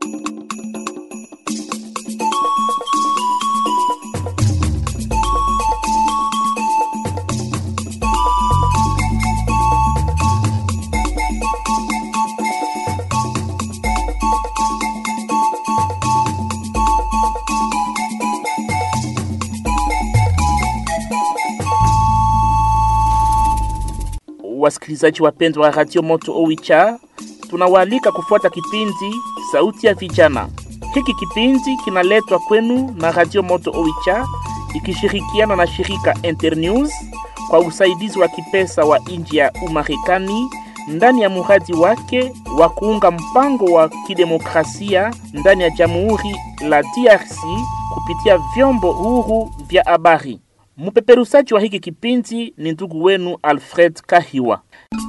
Wasikilizaji wapendwa wa Radio Moto Owicha, tunawaalika kufuata kipindi Sauti ya Vijana. Hiki kipindi kinaletwa kwenu na Radio Moto Owicha ikishirikiana na shirika Internews kwa usaidizi wa kipesa wa nchi ya Umarekani ndani ya muradi wake wa kuunga mpango wa kidemokrasia ndani ya Jamhuri la DRC kupitia vyombo huru vya habari. Mpeperusaji wa hiki kipindi ni ndugu wenu Alfred Kahiwa.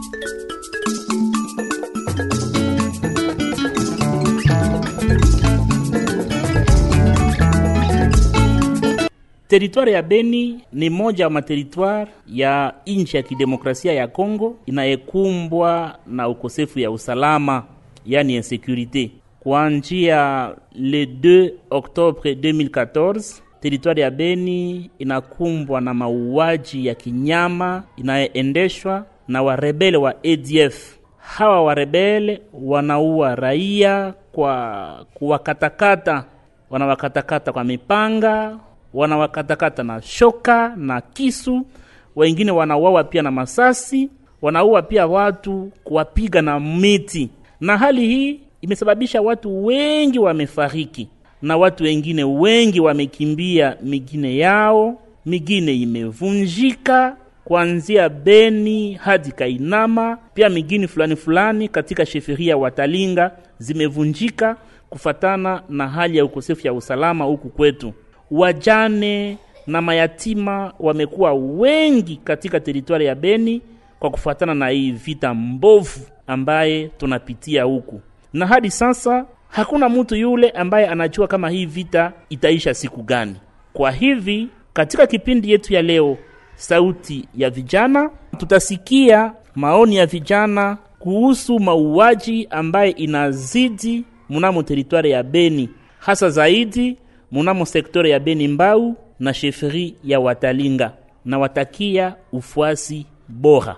Teritwari ya Beni ni moja wa materitwari ya nchi ya kidemokrasia ya Kongo inayekumbwa na ukosefu ya usalama, yani insecurite. Kuanzia le 2 Oktobre 2014 teritwari ya Beni inakumbwa na mauaji ya kinyama inayoendeshwa na warebele wa ADF. Hawa warebele wanaua raia kwa kuwakatakata, wanawakatakata kwa mipanga, wanawakatakata na shoka na kisu, wengine wanauawa pia na masasi, wanaua pia watu kuwapiga na miti, na hali hii imesababisha watu wengi wamefariki na watu wengine wengi wamekimbia migine yao, migine imevunjika kuanzia Beni hadi Kainama. Pia migini fulani fulani katika sheferia Watalinga zimevunjika kufatana na hali ya ukosefu ya usalama huku kwetu. Wajane na mayatima wamekuwa wengi katika teritwari ya Beni kwa kufuatana na hii vita mbovu ambaye tunapitia huku, na hadi sasa hakuna mtu yule ambaye anajua kama hii vita itaisha siku gani. Kwa hivi katika kipindi yetu ya leo, sauti ya vijana, tutasikia maoni ya vijana kuhusu mauaji ambaye inazidi mnamo teritwari ya Beni, hasa zaidi mnamo sektore ya Beni Mbau na sheferi ya Watalinga, na watakia ufuasi bora.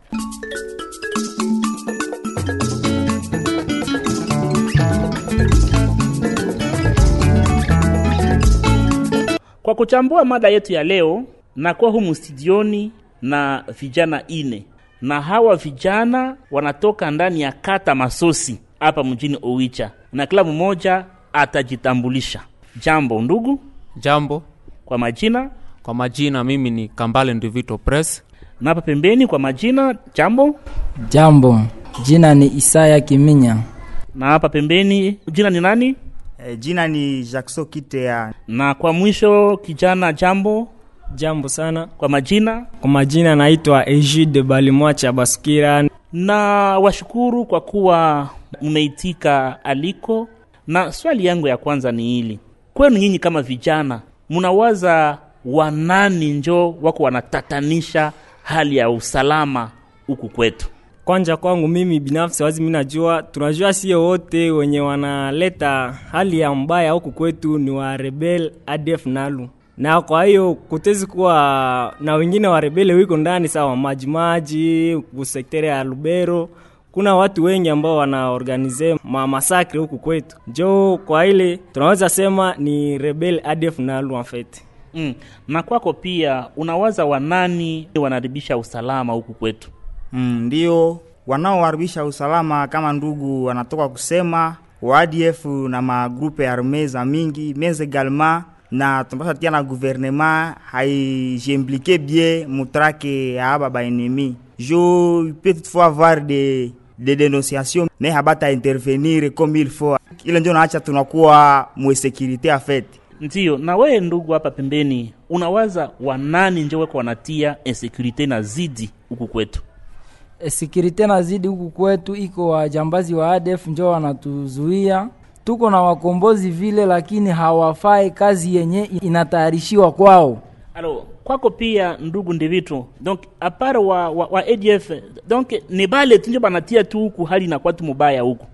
Kwa kuchambua mada yetu ya leo, nakuwa humu studioni na vijana ine, na hawa vijana wanatoka ndani ya kata Masosi hapa mjini Owicha, na kila mmoja atajitambulisha. Jambo ndugu. Jambo, Kwa majina kwa majina mimi ni Kambale Ndivito Press. na hapa pembeni kwa majina jambo, Jambo, jina ni Isaya Kiminya. na hapa pembeni jina ni nani? E, jina ni Jackson Kitea. Na kwa mwisho kijana jambo, Jambo sana. kwa majina Kwa majina naitwa Egide Balimwacha Baskira. na washukuru kwa kuwa mmeitika aliko. Na swali yangu ya kwanza ni hili kwenu nyinyi kama vijana, mnawaza wanani njo wako wanatatanisha hali ya usalama huku kwetu? Kwanja kwangu mimi binafsi wazi mimi najua tunajua sio wote wenye wanaleta hali ya mbaya huku kwetu ni wa rebel ADF nalu. Na kwa hiyo kutezi kuwa na wengine wa rebele wiko ndani sawa maji maji kusektere ya Lubero kuna watu wengi ambao wanaorganize ma masakre huku kwetu. Jo kwa ile tunaweza sema ni rebel ADF nalu en fait. Mm. Na kwako pia unawaza wanani wanaharibisha usalama huku kwetu? Mm, ndio wanaoharibisha usalama kama ndugu wanatoka kusema wa ADF na magrupe arme za mingi mais également na tunapasha tia na gouvernement haijimplike bien mutrake ya aba baennemi jo il peut toutefois avoir des des dénonciations mais habata intervenir comme il faut ile ndio naacha tunakuwa mwesekirite afet Ndiyo, na wewe ndugu hapa pembeni, unawaza wanani njo weko wanatia insecurity na zidi huku kwetu? E, Sikirite na zidi huku kwetu, iko wajambazi wa ADF njo wanatuzuia. Tuko na wakombozi vile, lakini hawafai kazi yenye inatayarishiwa kwao. Alo, kwako pia ndugu Ndivitu, donc apart wa, wa, wa ADF donc ni bale tu njo banatia tu huku hali inakuwa tu mubaya huku.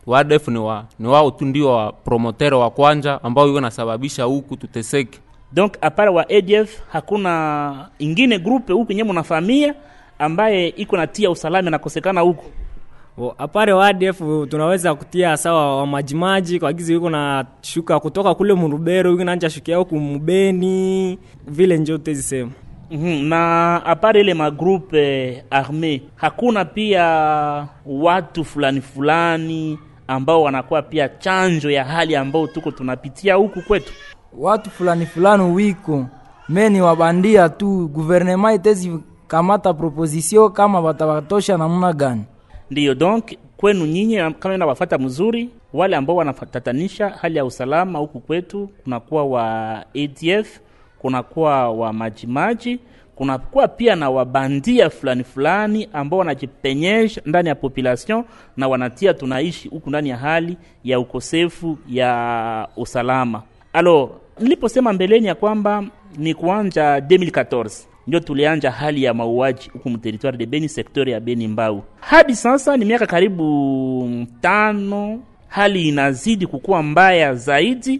wadef ni, wa, ni wao tu ndio wa promotere wa kwanja ambao iko nasababisha huku tuteseke donc apart wa ADF hakuna ingine grupe huku yenyewe mnafahamia ambaye iko natia usalama nakosekana huku O, apare wa ADF tunaweza kutia sawa wa majimaji kwa gizi yuko na shuka kutoka kule Murubero yuko nanja shukia huku Mubeni vile njo tezisema mm-hmm. na apart ile magrupe arme hakuna pia watu fulani fulani ambao wanakuwa pia chanjo ya hali ambao tuko tunapitia huku kwetu watu fulani fulani wiko meni wabandia tu guvernema itezi kamata proposition kama batabatosha namna gani ndiyo donc kwenu nyinyi kama nawafata mzuri wale ambao wanatatanisha hali ya usalama huku kwetu kunakuwa wa ADF kunakuwa wa majimaji kunakuwa pia na wabandia fulani fulani ambao wanajipenyesha ndani ya population na wanatia tunaishi huku ndani ya hali ya ukosefu ya usalama alo niliposema mbeleni ya kwamba ni kuanja 2014 ndio tulianja hali ya mauaji huku mteritoire de Beni sektori ya Beni Mbau. Hadi sasa ni miaka karibu tano, hali inazidi kukuwa mbaya zaidi,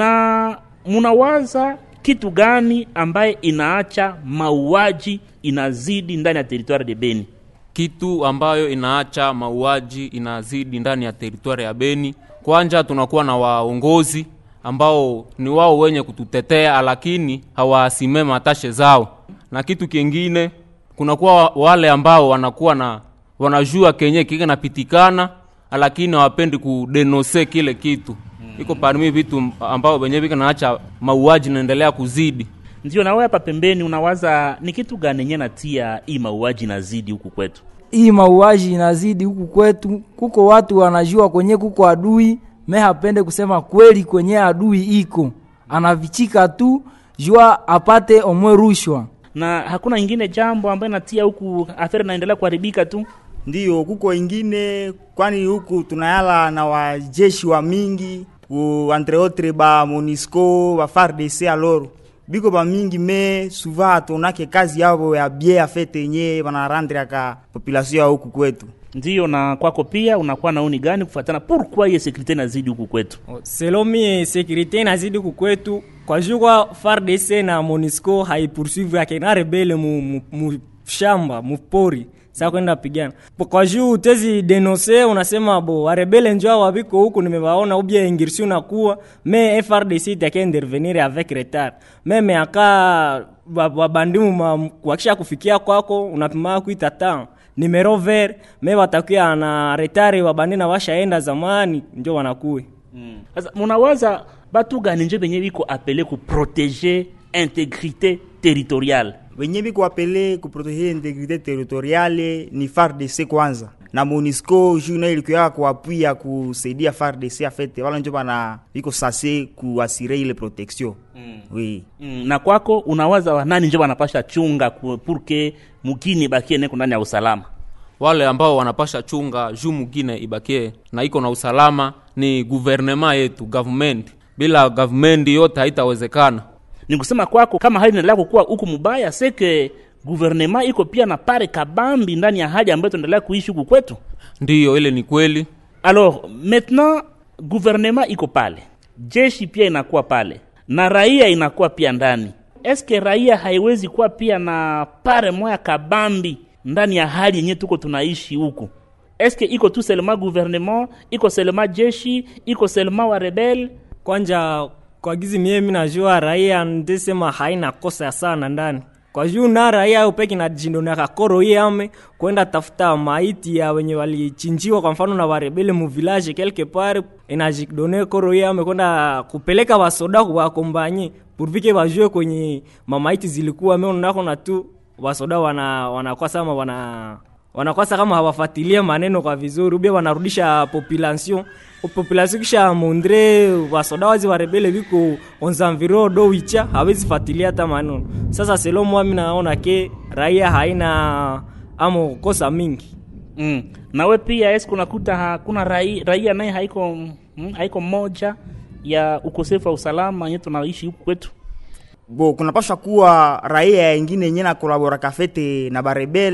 na munawaza kitu gani ambaye inaacha mauaji inazidi ndani ya territoire de Beni? kitu ambayo inaacha mauaji inazidi ndani ya teritwari ya Beni. Kwanja tunakuwa na waongozi ambao ni wao wenye kututetea, lakini hawasimame matashe zao. Na kitu kingine, kunakuwa wa- wale ambao wanakuwa na wanajua kenye kike napitikana, lakini hawapendi kudenose kile kitu. Iko parmi vitu ambao wenyewe vika naacha mauaji naendelea kuzidi. Ndio nawe hapa pembeni unawaza ni kitu gani yenye natia hii mauaji inazidi huku kwetu? hii mauaji inazidi huku kwetu kuko watu wanajua kwenye kuko adui me hapende kusema kweli kwenye adui iko anavichika tu jua apate omwe rushwa na hakuna ingine jambo ambayo natia huku aferi naendelea kuharibika tu ndiyo kuko ingine kwani huku tunayala na wajeshi wa mingi ku entre autres ba monisco ba fardc alors biko ba mingi me souvent atonake kazi yabo ya bie afete yenye banarandriaka population ya huku kwetu ndiyo na kwako pia unakuwa nauni gani kufuatana pourquoi hiyo sekurite inazidi huku kwetu selo mie sekirite inazidi kukwetu kwa jukwa FARDC na MONUSCO haipursuivre yake na rebele mu, mu, mu shamba mupori sa kwenda pigana Po kwa juu utezi denonse unasema bo warebele njoo wabiko huku nimewaona ubia ingirsi unakuwa me FRDC itakia intervenir avec retard meme aka wabandimu ma- wakisha kufikia kwako unapima kuita tan numero vert me watakuya na retari wabandi na washaenda zamani njo wanakue sasa munawaza batu gani nje benye biko apele kuprotege integrite territoriale wenye biko apele kuprotege integrite territoriale ni FARDC kwanza na MONUSCO juu nayo ilikuwa kuapwia kusaidia FARDC afete wala njo bana biko sase kuasire ile protection mm. oui mm, na kwako unawaza wanani nje wanapasha chunga ku- purke mukini bakie neko ndani ya usalama wale ambao wanapasha chunga juu mugine ibakie na iko na usalama ni guvernema yetu government bila government yote haitawezekana ni kusema kwako kama hali inaendelea kukuwa huku mubaya seke guvernema iko pia na pare kabambi ndani ya hali ambayo tunaendelea kuishi huku kwetu ndiyo ile ni kweli alors maintenant guvernema iko pale jeshi pia inakuwa pale na raia inakuwa pia ndani eske raia haiwezi kuwa pia na pare moya kabambi ndani ya hali yenye tuko tunaishi huku eske iko tu selema gouvernement iko selema jeshi iko selema wa rebel kwanja kwa gizi mie mi najua raia ndesema haina kosa sana ndani kwa juu na raia yo peke najindonaka koro iye ame kwenda tafuta maiti ya wenye walichinjiwa kwa mfano na warebele mu village quelque part inajidone koro iye ame kwenda kupeleka wasoda kuwakombanye purvike wajue kwenye mamaiti zilikuwa meonako na tu wasoda wana wanakuwa sama wana wanakwasa kama hawafatilie maneno kwa vizuri ubia wanarudisha population population kisha mondre wasoda wazi warebele viko onzanviro do wicha hawezi fatilia hata maneno sasa selo mwami naona ke raia haina amo kosa mingi mm. nawe pia eske unakuta hakuna raia, raia naye haiko mm, haiko moja ya ukosefu wa usalama yenye tunaishi huku kwetu bo kunapasha kuwa raia ingine yenye na kolabora kafete na barebele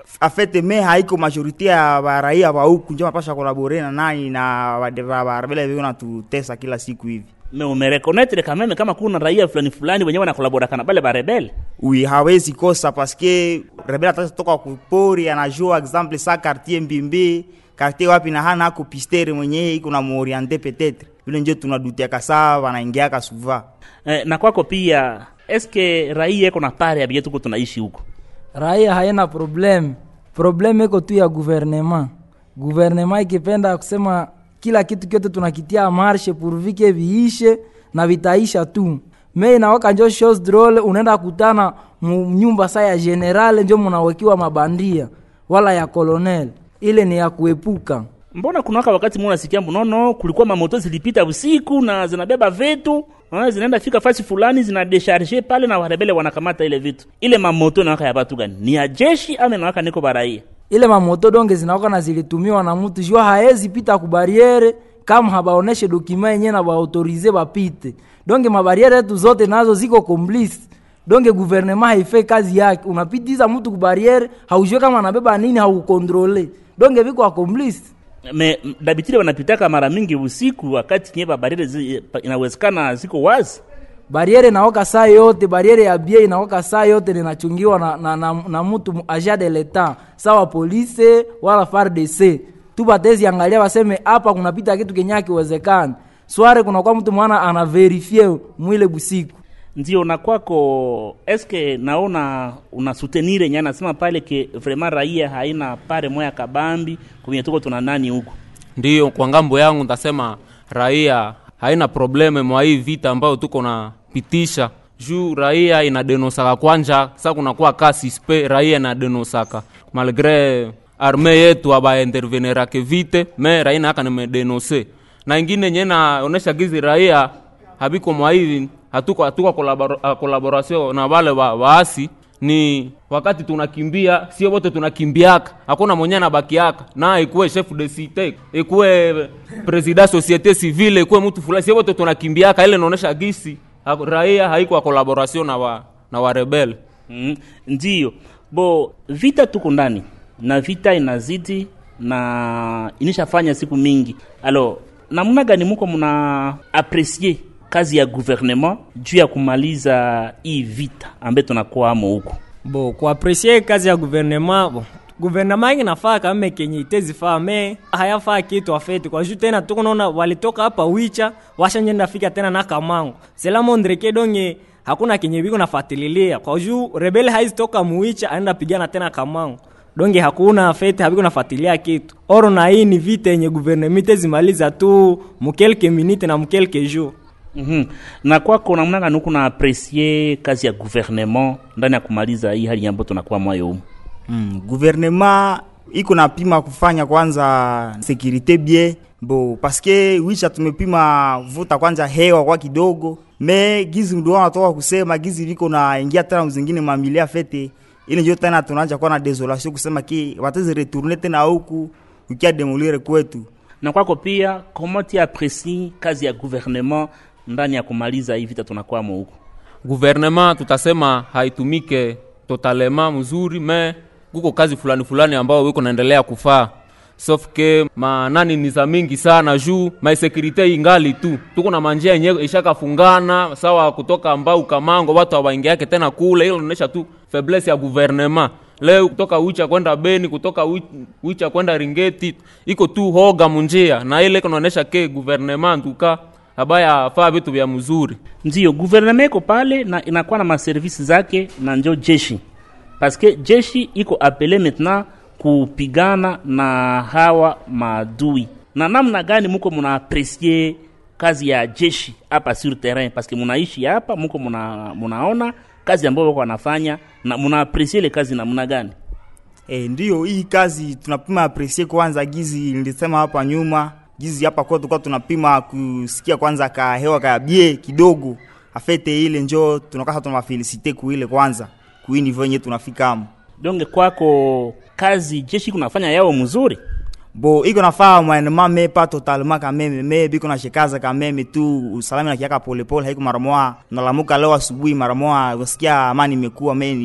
afete me haiko majorite ya baraia ba huku njo mapasha kolabore na nani na barebele viko natutesa kila siku hivi me umerekonetre kameme kama kuna raia fulani fulani wenyewe wanakolaboraka na bale barebele ui hawezi kosa paske rebele atasa toka kupori anajua exemple sa quartier mbimbi quartier wapi na hana ako pistere mwenyewe iko na muoriente petetre vile njo tunadutiaka saa wanaingiaka suva eh, na kwako pia eske raia eko na pare ya bie tuko tunaishi huko raia haina probleme probleme iko tu ya guvernema guvernema ikipenda kusema kila kitu kyote tunakitia marshe purvike viishe na vitaisha tu me inawaka njo shows drole unaenda kutana mu nyumba saa ya generale njo munawekiwa mabandia wala ya kolonel ile ni ya kuepuka mbona kunawaka wakati muna nasikia mnono kulikuwa mamoto zilipita usiku na zinabeba vitu ah, zinaenda fika fasi fulani zinadesharge pale na warebele wanakamata ile vitu ile mamoto inawaka ya batu gani ni ya jeshi ama inawaka niko baraia ile mamoto donge zinawaka na zilitumiwa na mtu jua haezi pita kubariere kama habaoneshe dokima yenyewe na baautorize bapite donge mabariere yetu zote nazo ziko complice donge guvernema haifai kazi yake unapitiza mtu kubariere haujue kama anabeba nini haukontrole donge viko accomplished me m- dabitile wanapitaka mara mingi usiku wakati nye babarire zi, pa- inawezekana ziko wazi bariere inaoka saa yote bariere ya bie inaoka saa yote linachungiwa na, na, na, na mtu mu- agent de l'etat sawa polise wala fardc tu batezi angalia waseme hapa kunapita kitu kenye akiwezekani sware kunakuwa mtu mwana anaverifie mwile busiku ndio na kwako eske naona una soutenir nye anasema pale ke vraiment raia haina pare moya kabambi kwenye tuko tuna nani huko ndiyo kwa ngambo yangu ntasema raia haina probleme mwa hii vita ambayo tuko na pitisha juu raia inadenosaka kwanja sa kunakuwa kasi spe raia inadenosaka malgre arme yetu abaintervenerake vite me raia naaka nimedenose na ingine nye naonesha gizi raia habiko mwa hivi hatuko hatuko kolabora- kolaboration na wale wa, waasi ni wakati tunakimbia sio wote tunakimbiaka hakuna mwenye anabakiaka na ikuwe chef de cite ikuwe president societe civile ikuwe mtu fulani sio wote tunakimbiaka ile inaonesha gisi ha- raia haiko collaboration na wa, na warebele mm, ndio bo vita tuko ndani na vita inazidi na inishafanya siku mingi alo namna gani muko muna aprecie kazi ya gouvernement juu ya kumaliza hii vita ambaye tunakwamo huko bo kuapresie kazi ya guvernema bo guvernema ingi nafaa kame kenye itezifaa me hayafaa kitu afeti kwa juu tena tuko naona walitoka hapa wicha washanyenda fika tena na kamango sela mondreke donge hakuna kenye biko nafatililia kwa juu rebele haizitoka muwicha aenda pigana tena kamango donge hakuna fete habiko nafatilia kitu oro na hii ni vita yenye guvernema itezimaliza tu mukelke minute na mukelke jour mm-hmm. na kwako namna gani huko na aprecie kazi ya gouvernement ndani ya kumaliza hii hali ambayo tunakuwa mwayo humu mm, guvernema iko napima kufanya kwanza sekirite bie bo paske wisha tumepima vuta kwanza hewa kwa kidogo me gizi ndio wanatoka kusema gizi viko na ingia tena mzingine mamilia fete ile ndio tena tunaanza kuwa na desolation kusema ki watezi retourne tena huku ukia demolire kwetu na kwako pia comment tu aprecie kazi ya gouvernement ndani ya kumaliza hii vita tunakwamo huko guvernema tutasema haitumike totalema mzuri me kuko kazi fulani fulani ambao wiko naendelea kufaa sauf ke manani ni za mingi sana juu maisekurite ingali tu tuko na manjia yenye ishakafungana sawa kutoka mbau kamango watu hawaingiake tena kule hilo inaonyesha tu faiblesse ya guvernema leo kutoka wicha kwenda beni kutoka Wi- wicha kwenda ringeti iko tu hoga munjia na ile kunaonyesha ke guvernema ntuka abaya faa vitu vya mzuri ndio gouvernement iko pale na inakuwa na maservisi zake na njo jeshi paske jeshi iko apele maintenant kupigana na hawa maadui na namna gani muko muna aprecie kazi ya jeshi hapa sur terrain paske munaishi hapa muko muna, munaona kazi ambayo wako wanafanya na muna aprecie ile kazi namna gani E, ndiyo hii kazi tunapima apresie kwanza gizi nilisema hapa nyuma gizi hapa kwa tulikuwa tunapima kusikia kwanza ka hewa ka bie kidogo afete ile njo tunakasa tunawafelisite kuile kwanza kuini venye tunafika amo donge kwako kazi jeshi kunafanya yao mzuri bo iko nafaa mwanema me pa totalement kameme me biko nashikaza kameme tu usalama nakiaka polepole haiko mara moja nalamuka leo asubuhi mara moja usikia amani imekuwa me ni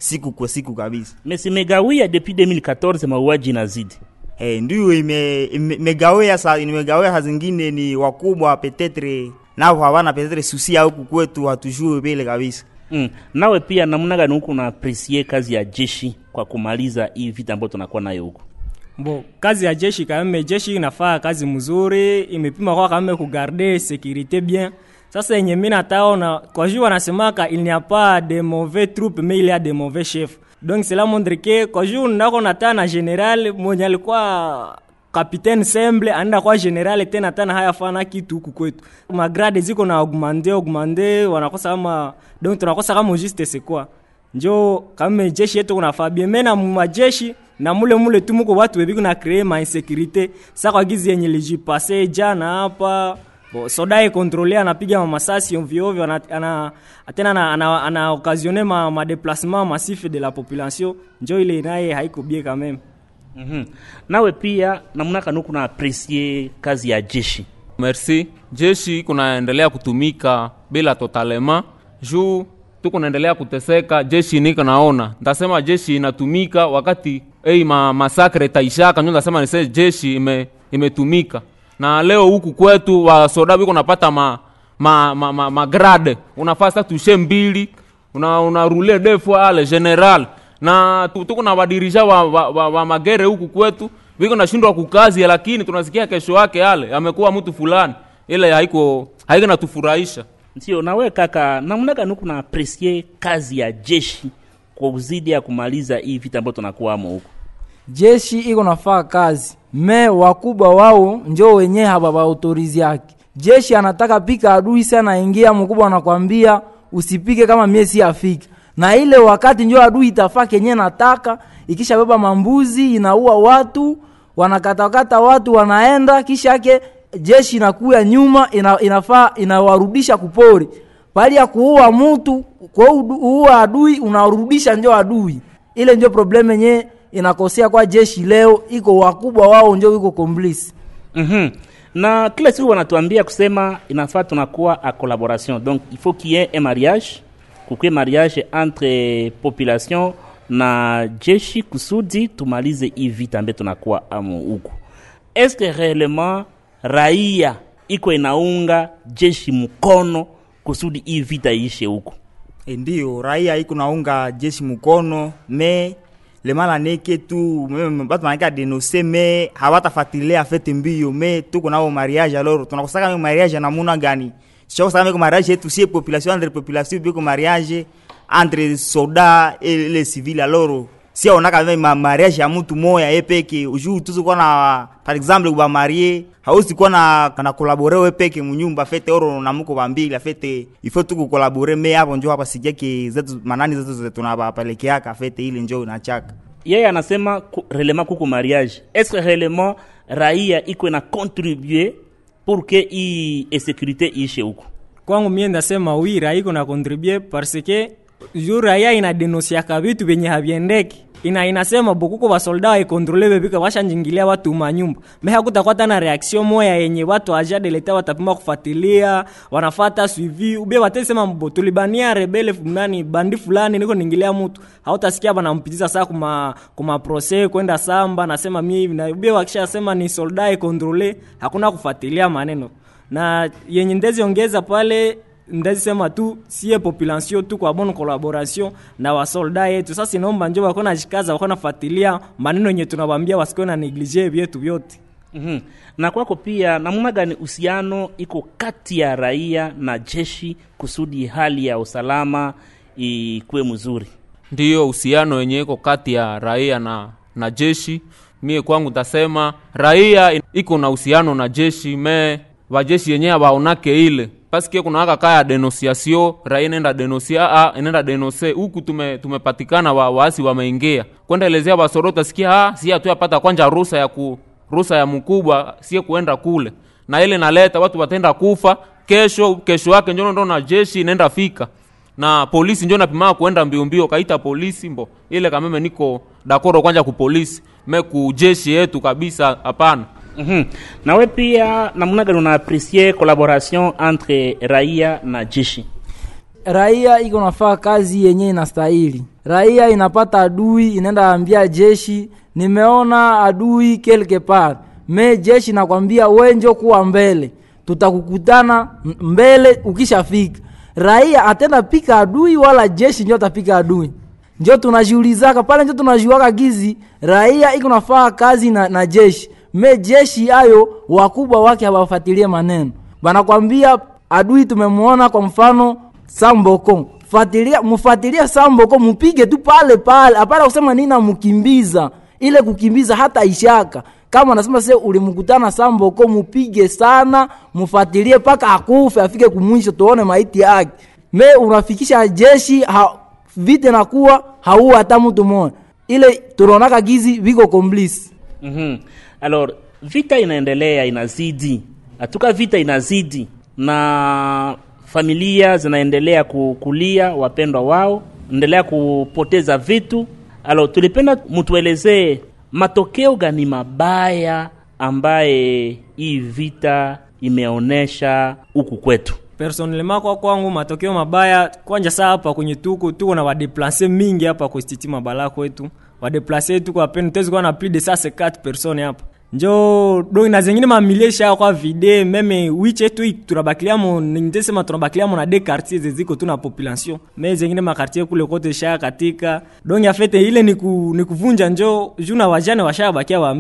siku kwa siku kabisa. mais simegawia depuis 2014 mauaji inazidi Hey, ndio ime- ime- imegawia sa imegawia saa zingine ni wakubwa petetre nao hawana petetre susi ya huku kwetu hatujue vile kabisa. mm. nawe pia namna gani huku na apresie kazi ya jeshi kwa kumaliza hii vita ambayo tunakuwa nayo huku bo kazi ya jeshi kameme jeshi inafaa kazi mzuri imepima kwa kameme kugarde sécurité bien sasa yenye mi nataona kwa juu wanasemaka il n'y a pas de mauvais troupes mais il y a de mauvais chefs donc cela montre que kwa juu nako nataa na general mwenye alikuwa kapitaine semble anaenda kwa general tena tena hayafana kitu huku kwetu magrade ziko na augmente augmente wanakosa kama donc tunakosa kama juste c'est quoi njo kama jeshi yetu kunafaa bien me na majeshi na mule mule tu muko watu webi kuna kree ma insécurité sa kwa gizi yenye lijipase jana hapa bo soda kontrole anapiga ma masasi ovyo ovyo ana, ana tena ana, ana, ana occasionner ma, ma déplacement massif de la population njo ile naye haiko bien quand même mm-hmm. nawe pia namna gani huku na apresie kazi ya jeshi merci jeshi kunaendelea kutumika bila totalema juu tuko naendelea kuteseka jeshi niko naona ntasema jeshi inatumika wakati ei ma, masakre taishaka njo ntasema nise jeshi ime, imetumika na leo huku kwetu wasoda biko napata ma, ma, ma, ma, ma grade unafaa sa tushe mbili una, una rule defo ale general na tu- tuko na wadirija wa, wa, wa, wa magere huku kwetu viko nashindwa kukazi lakini tunasikia kesho yake ale amekuwa mtu fulani ile haiko haiko natufurahisha ndio nawe kaka namna gani huku na apresie kazi ya jeshi kwa uzidi ya kumaliza hii vita ambayo tunakuwamo huku jeshi iko nafaa kazi me wakubwa wao njo wenyewe hababaautorizi yake jeshi anataka pika adui sana ingia mkubwa anakwambia usipike kama mie si afika na ile wakati njo adui itafaa kenye nataka ikisha beba mambuzi inaua watu wanakatakata watu wanaenda kisha yake jeshi inakuya nyuma ina, inafaa inawarudisha kupori pali ya kuua mtu kwa udu- uua adui unarudisha njo adui ile njo probleme yenye inakosea kwa jeshi leo iko wakubwa wao njo iko komplisi mm-hmm. na kila siku wanatuambia kusema inafaa tunakuwa a collaboration donc il faut qu'il y ait un mariage kukwe mariage entre population na jeshi kusudi tumalize hii vita ambaye tunakuwa amo huku eske réellement raia iko inaunga jeshi mkono kusudi hii vita iishe huku E, ndio raia iko naunga jeshi mkono me lemala neke tu me- batu manake adenose me hawatafuatilia fete mbio me tuko nao mariage alors tunakosaka me mariage namuna gani sichakosaka meko mariage yetu sie population entre population biko mariage entre soda et les civils alors si aonaka me ma mariage ya mutu moya ye peke ujuu tuzikuwa na par exemple bamarie hausi kuwa na na kolabore we peke munyumba fete oro na muko bambili fete ifo tuku kolabore me hapo njo hapa sijake zetu manani zetu zetu tunabapelekeaka fete ile njo nachaka yeye anasema ku, relema kuku mariage eske relema raia iko na contribue pour que hii insécurité iishe huku kwangu mie ndasema wi raia iko na contribue parce que juu raia inadenosiaka vitu vyenye haviendeki ina inasema bokuko basolda waikontrole bebika bashanjingilia watu manyumba me hakutakuwa tana reaction moya yenye watu aja deleta watapima kufuatilia wanafata suivi ubie watesema mbo tulibania rebele fulani bandi fulani niko ningilia mtu hautasikia banampitiza saa kuma kuma prose kwenda samba nasema mie hivi na ubie wakishasema ni solda ikontrole hakuna kufuatilia maneno na yenye ndezi ongeza pale ndezi sema tu sie population tu kwa bonne collaboration na wasolda yetu sasa inaomba njo wako najikaza wako nafuatilia maneno yenye tunawambia wasikuwe na neglige vyetu vyote mm-hmm. na kwako pia namna gani uhusiano iko kati ya raia na jeshi kusudi hali ya usalama ikuwe mzuri ndiyo uhusiano wenye iko kati ya raia na, na jeshi mie kwangu tasema raia in- iko na uhusiano na jeshi me vajeshi yenyewe vaonake ile paske kuna aka kaya denosiasio raia inaenda denosia a inaenda denose huku tume, tumepatikana wa, waasi wameingia kwenda elezea vasoro utasikia ah, si hatuyapata kwanja rusa ya ku rusa ya mkubwa sie kuenda kule na ile naleta watu watenda kufa kesho kesho yake njono ndo na jeshi inaenda fika na polisi njo napimaa kuenda mbio mbio kaita polisi mbo ile kameme niko dakoro kwanja ku polisi me ku jeshi yetu kabisa hapana mm-hmm. nawe pia namna gani unaapresie collaboration entre raia na jeshi raia iko nafaa kazi yenye inastahili raia inapata adui inaenda ambia jeshi nimeona adui quelque part me jeshi nakwambia wenjo kuwa mbele tutakukutana m- mbele ukishafika raia atenda pika adui wala jeshi njo atapika adui njo tunajiulizaka pale njo tunajuaka gizi raia iko nafaa kazi na, na jeshi me jeshi ayo wakubwa wake hawafatilie maneno banakwambia adui tumemwona kwa mfano samboko fatilia mfatilia samboko mupige tu pale pale hapana kusema nini namkimbiza ile kukimbiza hata ishaka kama nasema se ulimkutana samboko mupige sana mfatilie mpaka akufe afike kumwisho tuone maiti yake me unafikisha jeshi ha, vite nakuwa hauwa hata mtu moja ile tunaonaka gizi viko komplisi mm-hmm. alors vita inaendelea inazidi hatuka vita inazidi na familia zinaendelea ku- kulia wapendwa wao endelea kupoteza vitu alo tulipenda mtuelezee matokeo gani mabaya ambaye hii vita imeonesha huku kwetu personnellement kwa kwangu matokeo mabaya kwanja saa hapa kwenye tuko tuko na wadeplace mingi hapa kustiti mabala kwetu wadeplace tuko apeni tezi kuwa na plus de 154 personnes hapa njo do na zengine mamilie sha kwa vide meme wiche tu tunabakiliamo nitesema tunabakiliamo na de quartier zeziko tu na population me zengine makartier kule kote sha katika donc afete ile ni, ku, ni kuvunja njo juna wajane washabakia wa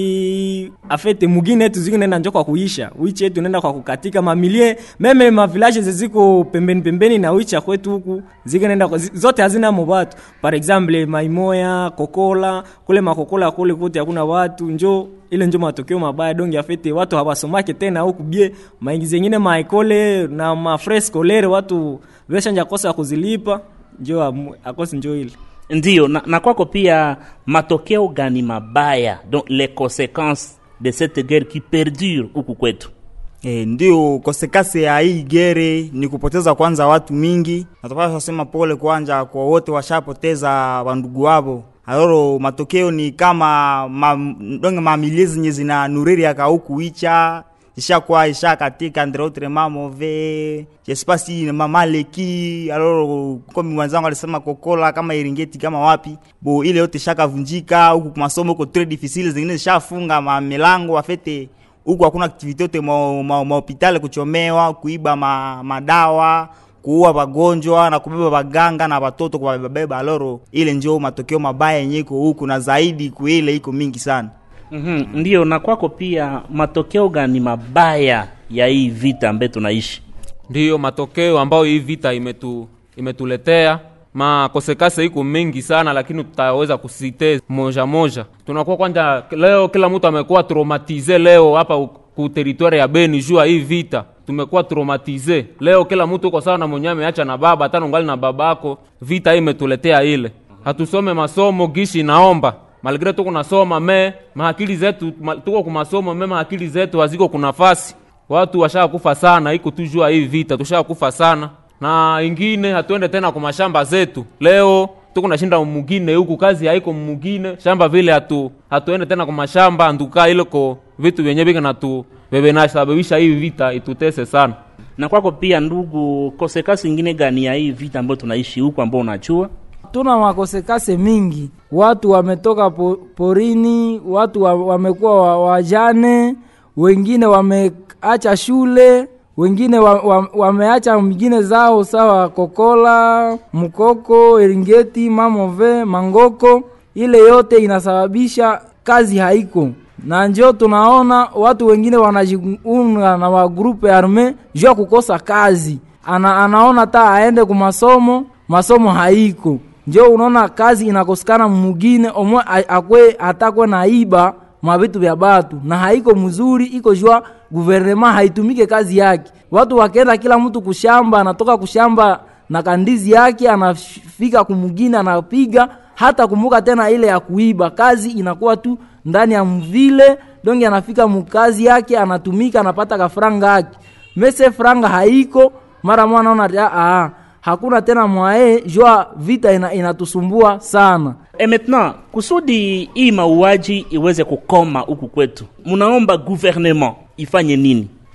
mingi afete mugine yetu ziko nenda njo kwa kuisha wiche yetu nenda kwa kukatika mamilie meme mavillage zeziko pembeni pembeni na wicha kwetu huku ziko nenda kwa- zi- zote hazina mo watu par exemple maimoya kokola kule makokola kule kote hakuna watu njo ile njo matokeo mabaya dongi afete watu hawasomake tena huku bie maingi zengine maekole na mafre scolaire watu veshanja kosa ya kuzilipa njo amu- akosi njo ile ndiyo na, na kwako pia matokeo gani mabaya donc les conséquences de cette guerre qui perdure huku kwetu E, ndio kosekase ya hii gere ni kupoteza kwanza watu mingi natopasha sema pole kwanja kwa wote washapoteza wandugu wavo aloro matokeo ni kama ma, donge mamilie zenye zina nuriri yaka huku icha ishakuwa isha katika entre autres mamove jespasi mamaleki aloro komi mwenzangu alisema kokola kama iringeti kama wapi bo ile yote shakavunjika huku masomo huko très difficile zingine zishafunga mamilango afete huku hakuna aktivite yote mahopitali kuchomewa kuiba ma, madawa kuua wagonjwa na kubeba waganga na watoto kuwabeba aloro ile njo matokeo mabaya yenye iko huku na zaidi kuile iko mingi sana mm-hmm. ndiyo na kwako pia matokeo gani mabaya ya hii vita ambaye tunaishi ndiyo matokeo ambayo hii vita imetu, imetuletea makosekase iko mengi sana lakini tutaweza kusite moja moja tunakuwa kwanja leo kila mtu amekuwa traumatize leo hapa u- ku teritwari ya beni juu ya hii vita tumekuwa traumatize leo kila mtu uko sawa na mwenye ameacha na baba hata nungali na babako vita hii imetuletea ile hatusome masomo gishi naomba malgre tuko nasoma me maakili zetu ma, tuko kumasomo me maakili zetu haziko kunafasi watu washakufa sana iko tu jua hii vita tushakufa sana na ingine hatuende tena kwa mashamba zetu leo tuko nashinda mugine huku kazi haiko mugine shamba vile hatu hatuende tena kwa mashamba nduka ile ko vitu vyenye vika natu bebe nasababisha hii vita itutese sana na kwako pia ndugu kosekasi ingine gani ya hii vita ambayo tunaishi huku ambao unachua tuna makosekase mingi watu wametoka po, porini watu wa, wamekuwa wa- wajane wengine wameacha shule wengine wa, wa, wameacha mingine zao sawa kokola mkoko eringeti mamove mangoko ile yote inasababisha kazi haiko na njo tunaona watu wengine wanajiunga na magrupe arme juu ya kukosa kazi Ana, anaona ta aende kumasomo masomo haiko njo unaona kazi inakosekana mugine omwe a- akwe atakwe na iba mavitu vya batu na haiko mzuri iko jua guvernema haitumike kazi yake watu wakenda kila mtu kushamba anatoka kushamba na kandizi yake anafika kumugine anapiga hata kumbuka tena ile ya kuiba kazi inakuwa tu ndani ya mvile donge anafika mukazi yake anatumika anapata kafranga yake mese franga haiko mara mwana ona ati, "Ah, ah, hakuna tena mwae jua vita ina, inatusumbua sana e maintenant kusudi hii mauaji iweze kukoma huku kwetu munaomba gouvernement ifanye nini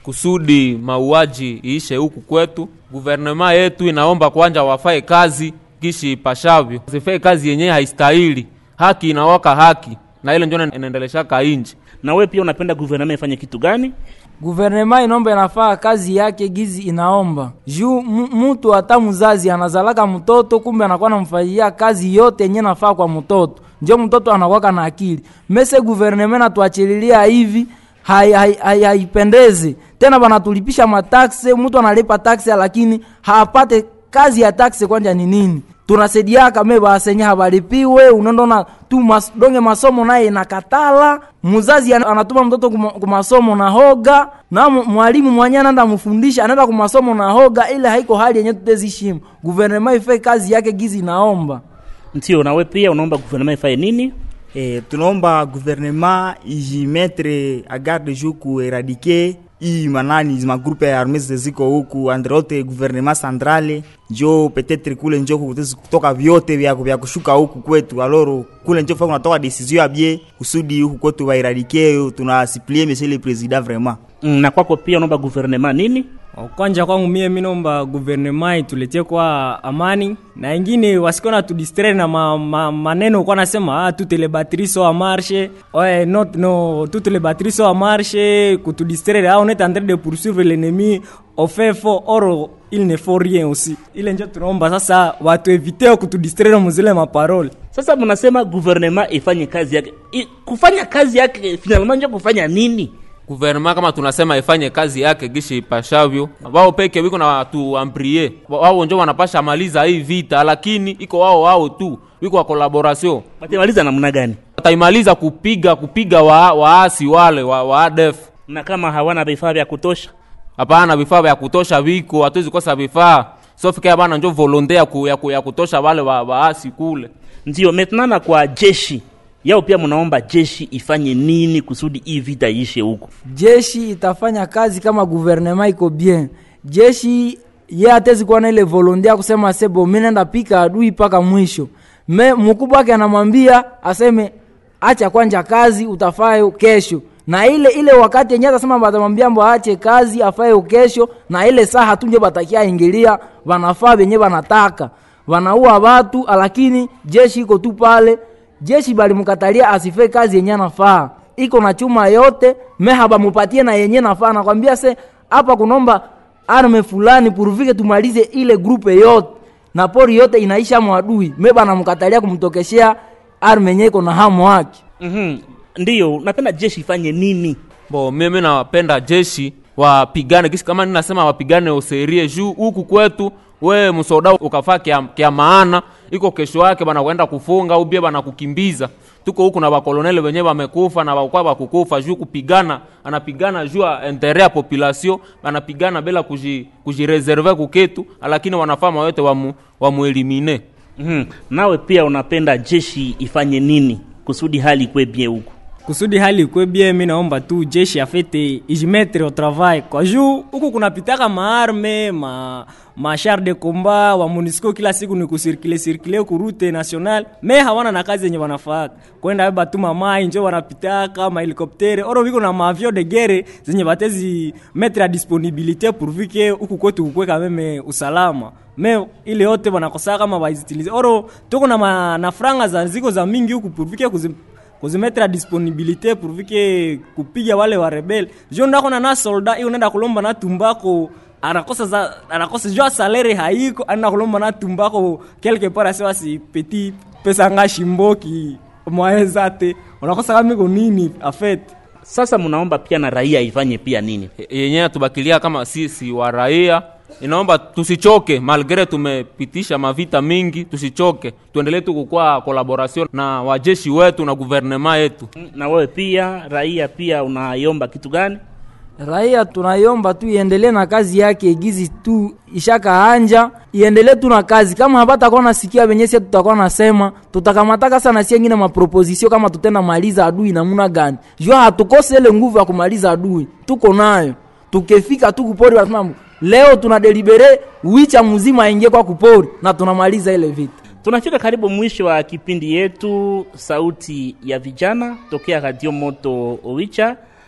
kusudi mauaji iishe huku kwetu. Guvernema yetu inaomba kwanja wafae kazi kishi ipashavyo, sifae kazi yenyewe haistahili. Haki inawaka haki, na ile njo inaendeleshaka inji. Na wewe pia unapenda guvernema ifanye kitu gani? guvernema inomba inafaa kazi yake gizi inaomba juu mu- mutu hata mzazi anazalaka mtoto kumbe anakuwa namfanyia kazi yote yenye nafaa kwa mtoto njo mtoto anakwaka na akili mese guvernema natuachililia hivi hai- hai- hai- haipendezi tena banatulipisha matakse mtu analipa taxe lakini hapate kazi ya taxe kwanja ni nini tunasaidiaka me basenye habalipiwe unaondona tu mas, donge masomo naye inakatala mzazi ana- anatuma mtoto kuma- kumasomo na hoga na mu- mwalimu mwenye anaenda mfundisha anaenda kumasomo na hoga ile haiko hali yenye tutezishimu guvernema ife kazi yake gizi inaomba Ndio, na wewe pia unaomba guvernema ifanye nini? E, tunaomba gouvernement ijimetre a garde jour ku eradike hii manani magrupe ya arme ziko huku entre autres gouvernement centrale njo peut-être kule njo kutezi kutoka vyote vya vya kushuka huku kwetu aloro kule njo fa kunatoka decision ya bie kusudi huku kwetu vaeradike tunasiplie monsieur le président vraiment Mm, Na kwako pia unaomba guvernema nini? kwanja kwangu mie minomba guvernema ituletie kwa amani na ingine wasikuwa na tudistre na ma, ma, maneno kwa nasema ah, toutes les batteries sont en marche ouais, not, no, toutes les batteries sont en marche kutudistraire ah, on est en train de poursuivre l'ennemi au fait fort or il ne faut rien aussi ile njo tunaomba sasa watu evite kutudistraire muzile maparole Sasa mnasema guvernema ifanye kazi yake. I, kufanya kazi yake finalement ndio kufanya nini? Guvernema kama tunasema ifanye kazi yake gishi ipashavyo, wao peke wiko na watu amprie, wao njo wanapasha maliza hii vita, lakini iko wao wao tu wiko wa collaboration Watamaliza namna gani? wataimaliza kupiga kupiga wa, waasi wale wa, wa ADF. Na kama hawana vifaa vya kutosha, Hapana, vifaa vya kutosha viko, hatuwezi kosa vifaa sofika bana, njo volonte ya, ku, ya, ku, ya kutosha wale wa, waasi kule. ndio maintenant kwa jeshi yao pia mnaomba jeshi ifanye nini kusudi hii vita iishe huko? jeshi itafanya kazi kama guvernema iko bien jeshi ye atezi kuwa na ile volonte ya kusema sebo mi nenda pika adui mpaka mwisho me mkubwa wake anamwambia aseme acha kwanja kazi utafayo kesho na ile ile wakati yenyewe atasema batamwambia mbo aache kazi afayo kesho na ile saa hatunje batakia ingilia wanafaa venye wanataka wanaua watu lakini jeshi iko tu pale jeshi balimkatalia asife kazi yenye anafaa iko na chuma yote meha bamupatie na yenye nafaa nakwambia se hapa kunomba arme fulani puruvike tumalize ile grupe yote na pori yote inaisha mwadui me banamkatalia kumtokeshea arme yenye iko na hamu wake Mhm. Ndio, napenda jeshi ifanye nini? Bo, mimi napenda jeshi wapigane kisi kama ninasema wapigane userie juu huku kwetu we msoda ukafaa kia, kia maana iko kesho yake bana kwenda kufunga au bia bana kukimbiza tuko huku na bakolonele wenyewe wamekufa na wakwa bakukufa juu kupigana anapigana juu ya intere ya population anapigana bila kuji, kujireserve kuketu lakini wanafama wote wamu, wamuelimine Mhm. Nawe pia unapenda jeshi ifanye nini kusudi hali ikwe bien huko? kusudi hali ikwe bien mi naomba tu jeshi afete ijimetre au travail kwa juu huku kunapitaka maarme ma machar de combat wa munisco kila siku ni kusirkile sirkile kurute national me hawana na kazi yenye wanafaka kwenda beba tu mamai njo wanapitaka mahelikoptere oro viko na maavio de guerre zenye batezi metre a disponibilité pourvu que huku kwetu kukweka meme usalama me ile yote wanakosaa kama waizitilize oro tuko na, ma, na franga za ziko za mingi huku pourvu que kuzi kuzimetre a disponibilité pourvu que kupiga wale wa rebel jo ndako na na soldat iyo nenda kulomba na tumbako anakosa za anakosa jo salaire haiko anaenda kulomba na tumbako quelque part asewa si petit pesa nga shimboki mwaeza te unakosa kama iko nini afet Sasa mnaomba pia na raia ifanye pia nini? yenyewe tubakilia kama sisi wa raia inaomba tusichoke malgre tumepitisha mavita mingi tusichoke tuendelee tu kukua collaboration na wajeshi wetu na guvernema yetu Na wewe pia raia pia unaiomba kitu gani? raia tunaiomba tu iendelee na kazi yake gizi tu ishaka anja iendelee tu na kazi kama hapatakuwa nasikia venye sie tutakuwa nasema tutakamataka sana sie ngine maproposisio kama tutenda maliza adui namuna gani jua hatukose ile nguvu ya kumaliza adui tuko nayo tukifika tu kupori wanasema leo tuna delibere wicha mzima aingie kwa kupori na tunamaliza ile vita Tunafika karibu mwisho wa kipindi yetu Sauti ya Vijana tokea Radio Moto Owicha.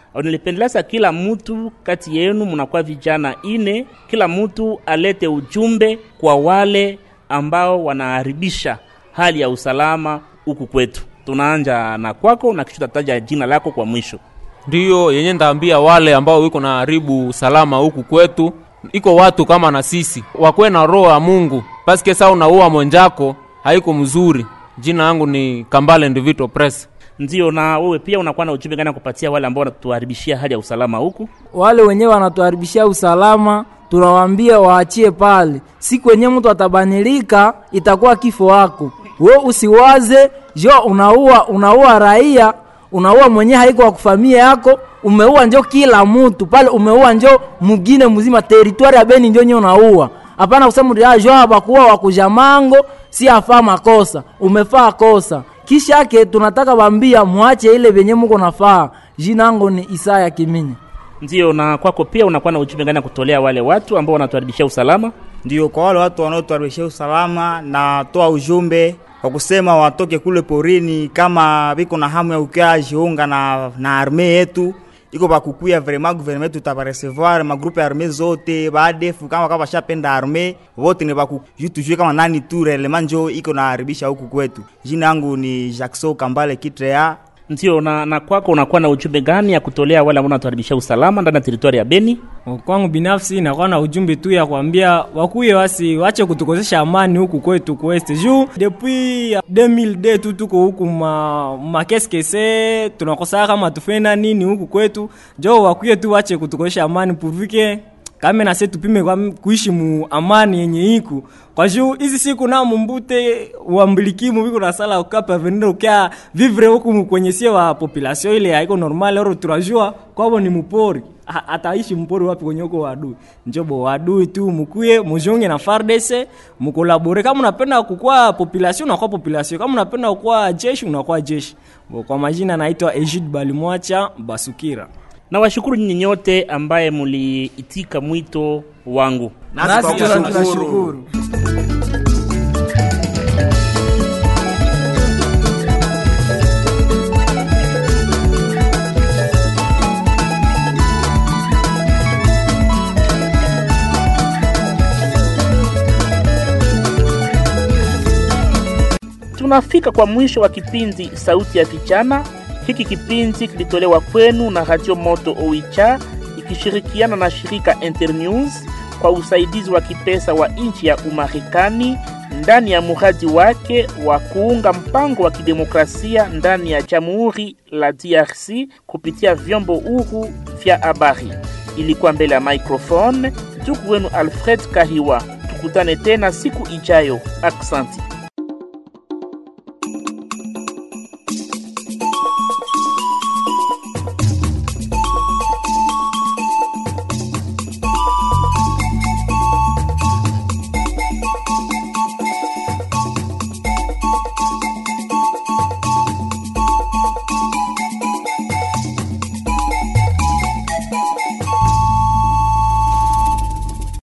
nilipendelea sa kila mtu kati yenu mnakuwa vijana ine, kila mtu alete ujumbe kwa wale ambao wanaharibisha hali ya usalama huku kwetu. Tunaanja na kwako na kisha tataja jina lako kwa mwisho. ndiyo yenye ndaambia wale ambao wiko na haribu salama huku kwetu iko watu kama na sisi wakwe na roho ya mungu paske saa unaua mwenjako haiko mzuri jina yangu ni kambale ndivito press Ndio, na wewe pia unakuwa na ujumbe gani ya kupatia wale ambao wanatuharibishia hali ya usalama huku? wale wenyewe wanatuharibishia usalama tunawaambia waachie pale siku wenyewe mtu atabanilika itakuwa kifo wako we usiwaze jo unaua unaua raia unaua mwenye haiko wa kufamia yako umeua njo kila mtu pale umeua njo mugine mzima teritwari ya beni njo nye unaua hapana kusema "Ah, jo habakuwa wakujamango si afaa makosa umefaa kosa kisha yake tunataka bambia mwache ile venye muko nafaa jina yangu ni isaya kiminya Ndio, na kwako pia unakuwa na ujumbe gani ya kutolea wale watu ambao wanatuharibishia usalama? ndio kwa wale watu wanaotuharibishia usalama na toa ujumbe kwa kusema watoke kule porini kama biko na hamu ya ukia jiunga na, na arme yetu iko bakukuya vraiment gouvernement tutabaresevoir magrupe ya arme zote badefu kama kama bashapenda arme wote ni baku ju tujue kama nani tu relema njo iko naharibisha huku kwetu. Jina yangu ni Jackson Kambale Kitrea. Ndio, na, na kwako unakuwa na ujumbe gani ya kutolea wale ambao wanatuharibishia usalama ndani ya teritwari ya Beni? kwangu binafsi nakuwa na ujumbe tu ya kuambia wakuye wasi wache kutukosesha amani huku kwetu kueste juu depuis 2002 tu tuko huku ma, makeskese tunakosaa kama tufenda nini huku kwetu jo wakuye tu wache kutukosesha amani purvike kame nase tupime kwa kuishi mu amani yenye iku kwa juu hizi siku na mumbute wambilikimu viko na sala ukapa venire ukia vivre huku mu- kwenye sie wa population ile haiko normal oro tunajua kwabo ni mupori Ha- ataishi mpori wapi kwenye huko wadui njobo wadui tu mukuye mujunge na fardese mukolabore kama unapenda kukua population unakuwa population kama unapenda kukua jeshi unakuwa jeshi Bo, kwa majina naitwa Egid Balimwacha Basukira Na washukuru nyinyi nyote ambaye muliitika mwito wangu. nasi tuna- tunashukuru Tunafika kwa mwisho wa kipindi Sauti ya Vijana. Hiki kipindi kilitolewa kwenu na Radio Moto Oicha ikishirikiana na shirika Internews kwa usaidizi wa kipesa wa nchi ya Umarekani ndani ya muradi wake wa kuunga mpango wa kidemokrasia ndani ya Jamhuri la DRC kupitia vyombo huru vya habari. Ilikuwa mbele ya microphone ndugu wenu Alfred Kahiwa. Tukutane tena siku ijayo. Aksanti.